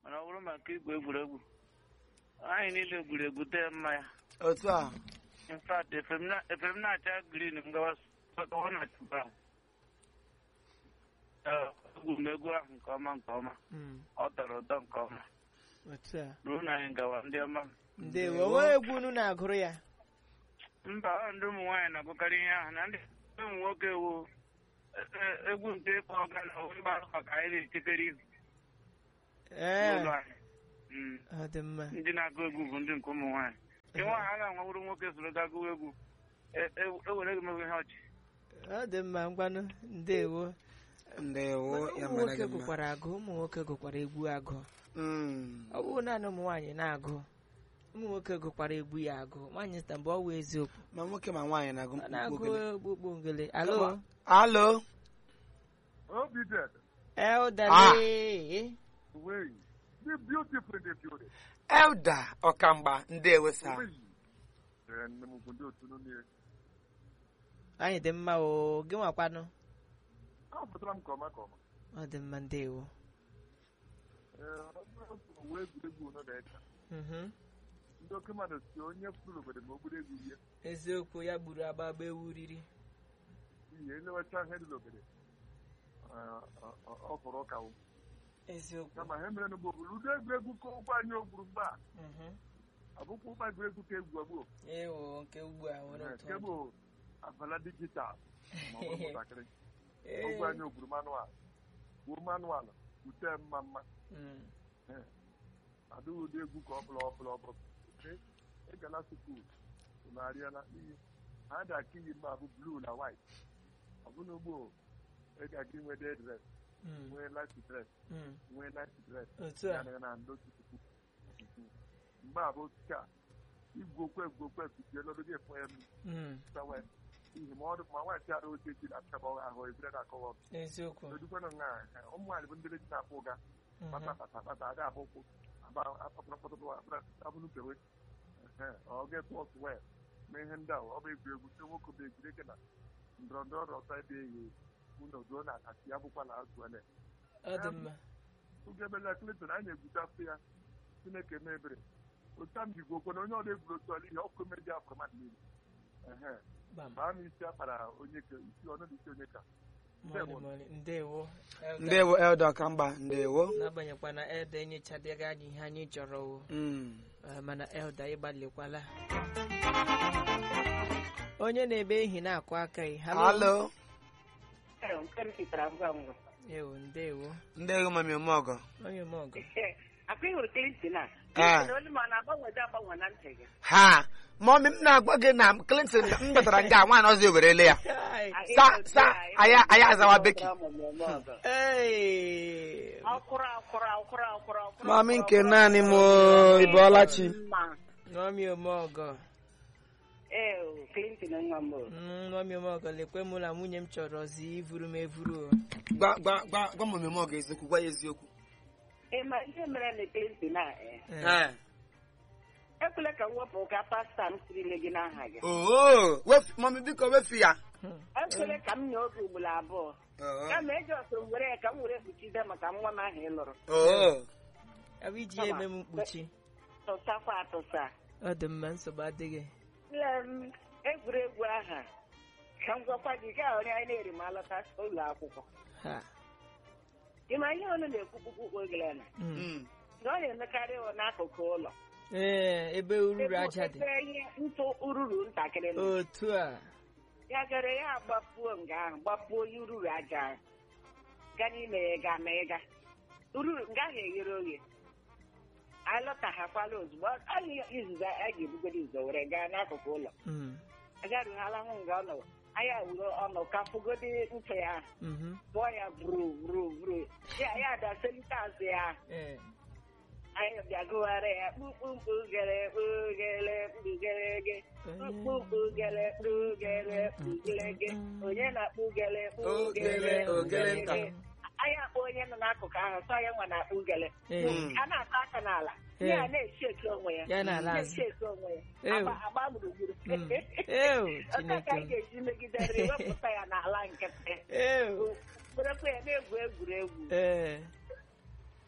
mana ọ bụrụ maka igwu egwuregwu anyị niile gwuru egwu tee mma ya otu a in fact efe m na- efe m na-acha green m gawa ọ na-acha brown Ee, egwu m egwu ahụ nke ọma nke ọma Mm, ọ tọrọ ụtọ nke ọma otu a ruo na anyị gawa ndị ọma m. ndewo onwe egwu unu na-agụrụ ya mba ọ ndị ụmụ nwaanyị na-agụkarị ihe ahụ na ndị ụmụ nwoke wu e- e- egwu nke ịkpọ ọga na mba maka anyị na-echekere ihu ee n'ụlọ anyị Mm. ọ dị mma ndị na-agụ egwu bụ ndị nke ụmụ nwaanyị nke nwaanyị a ga-anwawuru nwoke soro ga gụwa egwu E- e- ewere gị mewe ihe ọchị ọ dị mma ngwanụ ndewo ndewo ya ụmụ mara nwoke gị mma gụkwara agụ ụmụ nwoke gụkwara egwu agụ Mm. ọ bụrụ naanị ụmụ nwaanyị na-agụ ụmụ nwoke gụkwara egwu ya agụ nwaanyị sita mgbe ọ wụ eziokwu ma nwoke ma nwaanyị na-agụ ọ na-agụ mkpukpu ogele okpukpu ngele alo alo Obi dead. eldale Way. The beautiful in the building. elda ọkamgba ndewo sa Way. And I'm going to do it. anyị dị mma o gị nwakwanụ How about I'm coming, come. ọ dị mma ndewo Wee egwuregwu nọ na-echa. Mhm. Ndị oke mmadụ si onye furu obodo ma obodo egwu ihe. eziokwu ya gburu agbagba ewu riri Ihe elewacha ihe dị n'obodo. Ọ fọrọ ụka wụ. eziokwu Kama ha mere n'ugbo obodo. Ụdị egwuregwu ka ụgbọ anyị ogburu mgbe a. Mhm. Abụkwa ụgbọ egwuregwu ka egwu agbuo. ewo nke ugbu a nwere ụtọ Nke bụ abala dijital. Ma ọ bụrụ nwatakịrị. Ee. Ogwe anyị ogburu manual. Gbuo manual. Ute mma mma. Mm. adịghị ụdị egwu ka ọ bụla ọ bụla ọ bụla ịgala sukuu narịala iyi ha dị aka iyi mma bụ bluu na white ọ bụna ugbo ị ga-aga inwe day dress Mm. nwee light dress Mm. nwee night dress otu a ya na na n'otu puku mgbe a bụ osisi a igwu okwe egwu okwe efuchie n'ọdụ gị efụ ya Mm. msawe ihe ma ọ dị ma nwaanyị ara oche ji na-achaba ahụ ebire na-akọwa eziokwu edukwana nga ụmụ nwaanyị bụ ndị ji na-akpụ ụga Mhm. pata pata pata ada abụ ụkwụ aba apapụrapụtụ abụrụ kewe ọ ga-ekwe ọsụ wee mee ihe ndị ahụ ọ bụ egwu egwu ndị nwoke bụ egwuregwu eke na ndọrọ ndọrọ ọsọ ebe eyi ụlọ duo na akasị ya bụkwa na azụ ele ọ dị mma oge ebela Clinton anyị na-egwuchasị ya Chineke mebere otu m jigwe okwe na onye ọrụ egwuru otu ọrụ ihe ọkụ meji afọ mmadụ niile ehe gbam baa m isi akpara onye ka isi ọnụ dị isi onye ka mọlị mọlị ndewo Elda. ndewo elda ọkamgba ndewo n'agbanyeghịkwa na elda enyochadịghị anyị ihe anyị chọrọ o Mm. Eh, mana elda ịgbalịkwala onye na-ebe ehi na-akụ aka ị alo nke m chitara ngwa ngwa ewo ndewo ndewo mami ọmọgọ onye mọgọ akwa ị hụrụ Clinton a Ah. Clinton olu ma ọ na-agbanwede agbanwe na ntị gị ha mọmi m na-agwa gị na clinton m batara nga nwaanyị ọzọ ewerele ya Ai. sa sa aya aya azawa beki Ei. ọkwụrụ akwụrụ akwụrụ akwụrụ akwụrụ mami nke naanị m ịbọọlachi mma Nwaomi Omeọgọ ee o, Clinton nwa m o. Mm, Nwaomi Omeọgọ lekwe mụ na nwunye m chọrọzi ivuru m evuru o. gwa gwa gwa gwa mami ọmọgọ eziokwu gwa ya eziokwu ị ma ihe mere na Clinton a eh, Eh. Eh. ekwela ka m wepụ ụka pasta m sirile gị n'aha gị oo wefu mami biko wefu ya Hmm. ekwela ka m nye oge ugboro abụọ Oo. kama eji ọsọ m were ya ka m were kpuchide maka nwa m ahụ ị lụrụ oo Ọ bụ iji ya eme m mkpuchi tụsakwa atụsa ọ dị mma nsogbu adịghị Nne m egwuregwu aha ka m gwakwa gị gaa onye anyị na-eri ma alọta ụlọ akwụkwọ ha ị ma ihe ọnụ na-ekwukpukpu ogele na Mm. Mm. na ọ na-emekarị ịwụ n'akụkụ ụlọ ee ebe ururu aja dị ebe ihe ntụ ururu ntakịrị nọ otu a ya gara ya agbapuo nga ahụ gbapuo ya ururu aja ahụ ga n'ime ya ga ma ịga ururu nga ahụ eghere oghe anyị lọtaghakwala ozugbo anyị izuzo a ga-ebugoro izo were gaa n'akụkụ ụlọ Mm. agaruhala hụ nga ọ nọ anyị awuro ọnụ ka fugodi ntị ya ahụ Mhm. bụọ ya buru buru buru ya ya daselite azụ ya Eh. anyị bịagụgharị ya kpukpukpu gere kpugere kpugerege kpukpukpu gere kpugere kpugerege onye na-akpụ gere kpugere Ogele, ogele nta. anyị akpọ onye nọ n'akụkụ ahụ sọ ya nwa na-akpụ gele Eh. a na-ata aka n'ala Eh. ya na-echi eke onwe ya Ya na-ala azụ. na-echi eke onwe ya Ew. agba agba gburugburu Mm. Ew, Otu ka Chineke anyị m. ga-eji megidere wepụta ya n'ala nkịtị Ew. werekwa ya na-egwu egwuregwu ee isi na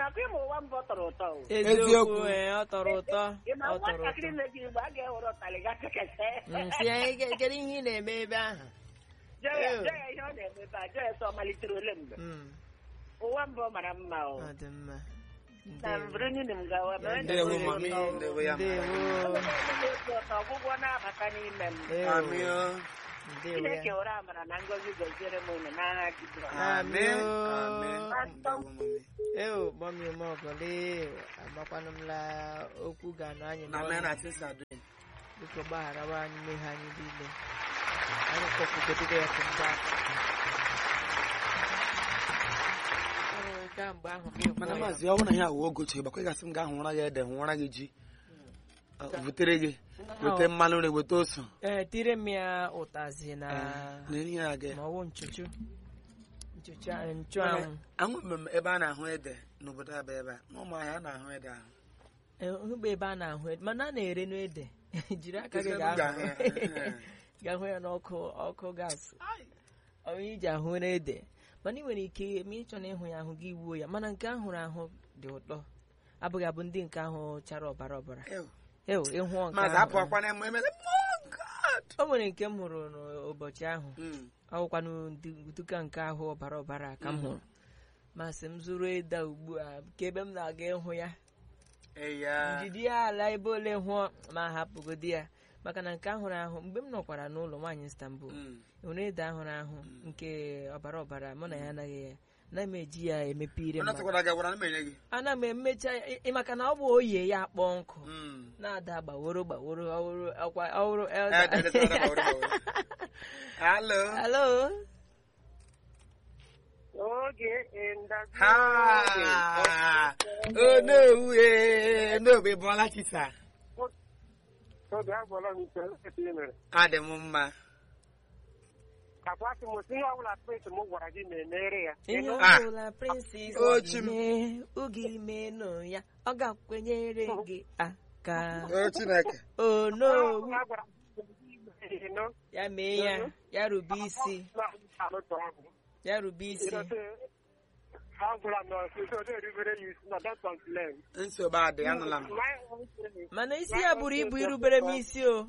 na-akụ ịma ụwa mbọ tọrọ ụtọ o eziokwu Eziokwu. ee ọ tọrọ ụtọ ị ma ọ tọrọ nwatakịrị ụtọ na-eji igbo a ga-ewere ụtalị ga kekete Mm, si anyị ke- kedu ihe ị na-eme ebe ahụ jee ya Ew. jee ya ihe ọ na-eme ebe a jee ya sọ ọ malitere ole mgbe Mm, ụwa mbọ mara mma o ọ dị mma na Ndewo. mbụrụ niile m gawa mere Ndewo, na-enwe mami. obi ụtọ. Ndewo ya. Ndewo. Ụtọ, ọgwụgwọ na-abata n'ime m Ew. Amị o. Ndewo Chineke ya. were amara na ngọzi goziere m unu n'agha Jizọs Amị. Amị o. Amị. Ndewo, mami. Eo, mọmi ụmụọgọle agbakwanụ m la okwu ga-anọ anyị Na n'ọnụ. mee na Chisa dị. biko gbagharawa anyị mmehie anyị niile anyị kpọpụgodobe ya ka mgbe aka Ee, kamgbe ahụ ka ịhụ mana ya. maazị ọ bụrụ na ya awụ ogochi gbakwa ịgasị m gaa hụra gị ede hụra gị ji Ọ, butere gị weta mmanụ nri weta ose ee tire m ya ụtazi na na eri ya gị ma ọwụ nchuchu nchuchu a- nchuanwụ ahụbeghị m ebe a na-ahụ ede n'obodo abịa ebe a n'ụmụ ahịa a na-ahụ ede ahụ Ee, hụgba ebe a na-ahụ ede mana a na-ere n'ede jiri aka gị Ebe m gaa ga-ahụ hụ ya. ga-ahụ ya n'ọkụ ọkụ gas ọ bụ iji ahụ n'ede mana ị nwere ike ma ịchọ na ịhụ ya ahụ gị wuo ya mana nke ahụrụ ahụ dị ụtọ abụghị abụ ndị nke ahụ chara ọbara ọbara Ew. ew ịhụọ nke maazị ahụ apụ akwa na eme emele "Oh, God." o nwere nke m hụrụ n'ụbọchị ahụ Mm. ọwụkwanụ duka nke ahụ ọbara ọbara ka m hụrụ masị m zụrụ ede a ugbu a ka ebe m na-aga ịhụ ya Eya. njidi ya ala ebe ole hụọ ma hapụgodi ya maka na nke ahụrụ ahụ mgbe m nọkwara n'ụlọ nwaanyị Istanbul Mm. nwere ede ahụrụ ahụ nke ọbara ọbara mụ na ya anaghị ya anaghị m eji ya emepe ire Onye mmadụ sịkwara gị agwara na m enye gị ana m emecha ị- ị maka na ọ bụ oye ya akpọ nkụ Mm. na-ada gbaworo gbaworo ọhụrụ ọkwa ọhụrụ Eh, dede, dede, dede, dede, dede. Hello. halo oge ndazi Ha. Oh, no, eh, no, be Bola Chisa. oge agwọla m ike ete ị mere Adị m mma. akwasị m si ihe ọbụla prince m gwara gị na-emere ya ihe Ịnụ? Ah. ọbụla prinsis Ochi m. mee oge imenụ ya ọ ga-akwenyere gị aka Oh, Chineke. ono Ihe agwara m gị ịnụ? ya mee ya ya rube isi Na-alụtụ ọgwụ. ya rube isi Ịnọte, ha gwara m na ọsịsọ ọ na-erubere ya isi na don't complain. Nsogbu adị, anụla m. My own thing. mana isi ya buru ibu irubere m isi o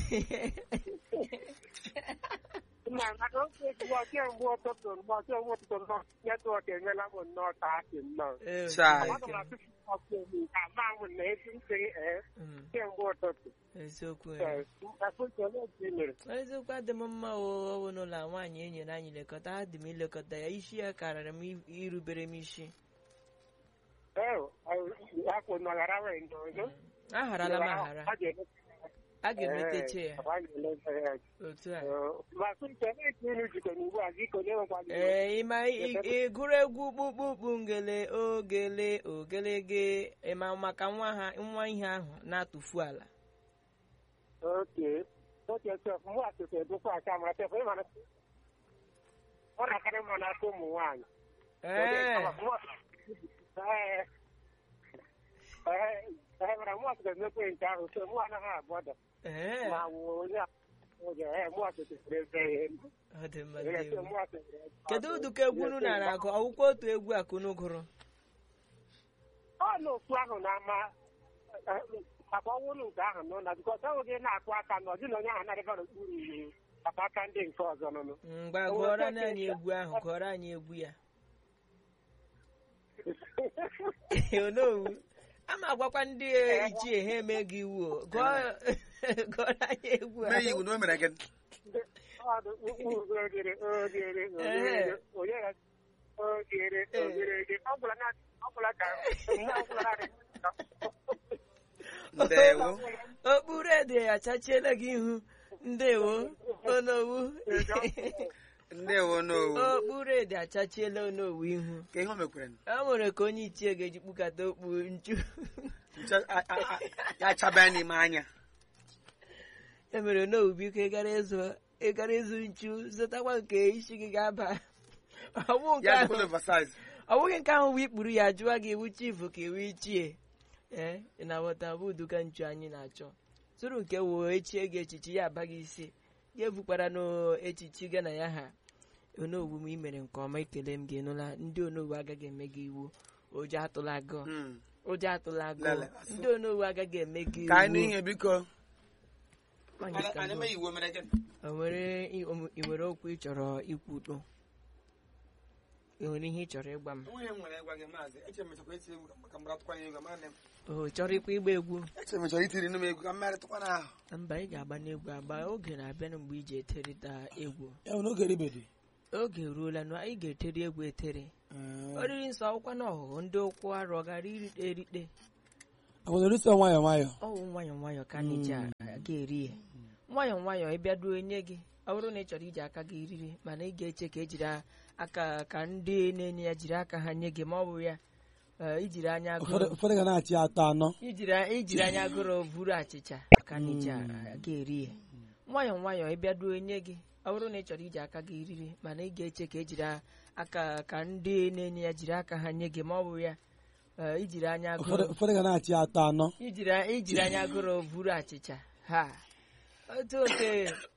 Ma maka oge ejigbo kemgbe ụtụtụ mgbe kemgbe ụtụtụ nnọọ netwọk enyela m nnọọ ka asị nnọọ Eh, Chai. Aga m atụfu ọkụ elu ka ama m na ezi m sịrị ee Mm, kemgbe ụtụtụ eziokwu ya. Ee, akpụkọ n'otu i mere eziokwu adị m mma o ọwụ n'ụlọ a nwaanyị e nyere anyị lekọta adị m ilekọta ya isi ya karịrị m i- irubere m isi ee akwụ nọghara wee ndị ọzọ agharala m aghara A ga-ele- a ga-emeteche ya Ee, a ga-eleta ya. otu a Ee, ma sịnke na-eti unu jikọ n'ugbu a gị konye nwekwa gị ee ịma ị- ị gụrụ egwu kpukpukpu ngele ogele ogelege ịma maka nwa ha nwa ihe ahụ na-atụfu ala oke oke sef mụ atụtụ edokwa aka mara sef ị mara ọ na-akarị mma n'aka ụmụ nwaanyị ee Ee. Ee, ee, mana mụ atụtụ emekwe nke ahụ so mụ anaghị abọda ee ma wụ onye a- oge ee mụ atụtụ siri eze ya elu. ọ dị mma Ee, so ndewo. mụ atụtụ kedu ụdịka egwu unu nara agụ ọwụkwa otu egwu a ka unu gụrụ ọ n'okwu ahụ na-ama maka ọnwụrụ nke ahụ nọ na bikọs ọ gị na-akụ aka na ọdị na onye ahụ na-adịba n'okpuru iwu maka aka ndị nke ọzọ nụnụ mgbe gụọrọ anyị egwu ahụ gụọrọ anyị egwu ya onowu a ma agwakwa ndị ichie ha eme gị iwu o gụọ gụọrọ anyị egwu Mee ya ahụ iwu na o mere gị. ogere ogere ogere onye ya ogere ogere ọ gwụla na ọ gwụla ka nne ọ gwụla na Ndewo. okpuru ede achachiela gị ihu ndewo onowu Ndewo n'owu. okpuru ede achachiela onowu ihu Ka ihe o mekwere. a nwere ka onye ichie ga-eji kpụkata okpu nchu Nche- a- a- a- Ya achabaa n'ime anya. e mere onowu biko ịgara ịzụ ịgara ịzụ nchu zụtakwa nke isi gị ga-aba ọwụ nke Ya ahụ dịkwala oversize. ọ bụghị nke ahụ bụ ikpuru ya jụwa gị iwu chifu ka iwu ichie ee ị na-aghọta bụ uduka nchu anyị na-achọ tụrụ nke woo echie gị echichi ya aba gị isi ya ebukwara n'echichi gị na ya ha onowu m imere nke ọma ekele m gị nụla ndị onowu agaghị eme gị iwu ụjọ atụla gị Mm. ụjọ atụla gị Lele, asụ. ndị onowu agaghị eme gị ka anyị iwu. n'ihe biko Nwaanyị anyị ka anyị mbụ. mee iwu mere gịnị O nwere i o- i nwere okwu ị chọrọ ikwudo ị nwere ihe ị chọrọ ịgwa m onye m nwere ịgwa gị maazị eche mechakwa iti egwu maka m ratụkwanye egwu mana o chọrọ ịkwa ịgba egwu eche mechara itiri nụ m egwu ka m merịtụkwana ahụ mba ị ga-agba n'egwu agba oge na-abịa mgbe iji eterịta egwu ya bụ n'oge ribedi oge eruola na ị ga-eteri egwu etere oriri nsọ akwụkwọ na ọhụhụ ndị ụkwụ arụ ọ gara irite erite obodo isi nwayọ nwayọ ọwụ nwayọọ nwayọọ ka anyị ji aga eri ya nwayọọ nwayọọ ịbịa duo nye gị ọ bụrụ na ị chọrọ iji aka gị riri mana ị ga-eche ka ejiri aka ka ndị na-enye ya jiri aka ha nye gị ma ọ bụ ya eh, ijiri anya agụrụ ụfọdụ ga na-achị atọ anọ ijiri ijiri anya agụrụ buru achịcha ka anyị ji aga eri ya nwayọọ nwayọọ ịbịa duo nye gị ọ bụrụ na ị chọrọ iji aka gị riri mana ị ga-eche ka ejiri aka ka ndị na-enye ya jiri aka ha nye gị ma ọ bụ ya eh, ijiri anya agụrụ ụfọdụ ga na-achị atọ anọ ijiri ijiri anya gụrụ buru achịcha ha otu oke